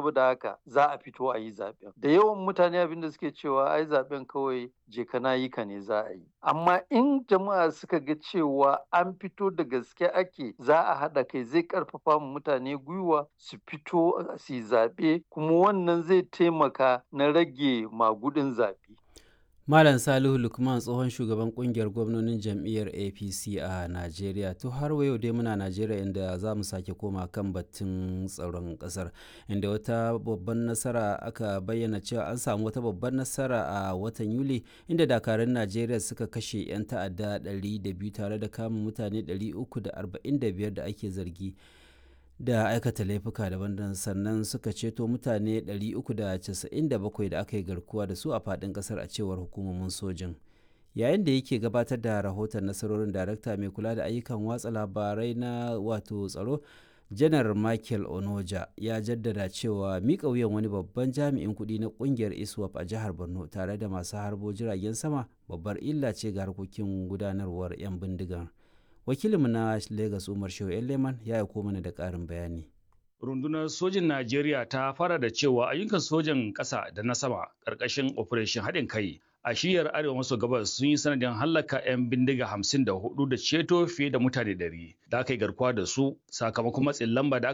saboda haka za a fito a yi zaɓen da yawan mutane abin da suke cewa ai zaɓen kawai je kana yi ka ne za a yi amma in jama'a suka ga cewa an fito da gaske ake za a haɗa kai zai ƙarfafa mutane gwiwa su fito su yi zaɓe kuma wannan zai taimaka na rage magudin zaɓe Malam Salihu Lukman tsohon shugaban kungiyar gwamnonin jam'iyyar APC a Najeriya. To har yau dai muna Najeriya inda za mu sake koma kan batun tsaron kasar inda wata babban nasara aka bayyana cewa an samu wata babban nasara a watan Yuli inda dakarun Najeriya suka kashe 'yan ta'adda 200 tare da kama mutane 345 da ake zargi. da aikata laifuka daban sannan suka ceto mutane 397 da aka yi garkuwa da su a faɗin ƙasar a cewar hukumomin sojin yayin da yake gabatar da rahoton nasarorin darakta mai kula da ayyukan watsa labarai na wato tsaro janar michael onoja ya jaddada cewa miƙa wuyan wani babban jami'in kuɗi na ƙungiyar iswap a jihar borno tare da masu harbo jiragen sama babbar illa ce ga harkokin gudanarwar 'yan bindigar wakilinmu na Legas Umar Shehu Leman ya aiko mana da ƙarin bayani. Rundunar sojin Najeriya ta fara da cewa ayyukan sojan ƙasa da na sama ƙarƙashin Operation haɗin kai a shiyar arewa maso gabas sun yi sanadin hallaka 'yan bindiga hamsin da hudu da ceto fiye da mutane ɗari da aka yi garkuwa da su sakamakon matsin lamba da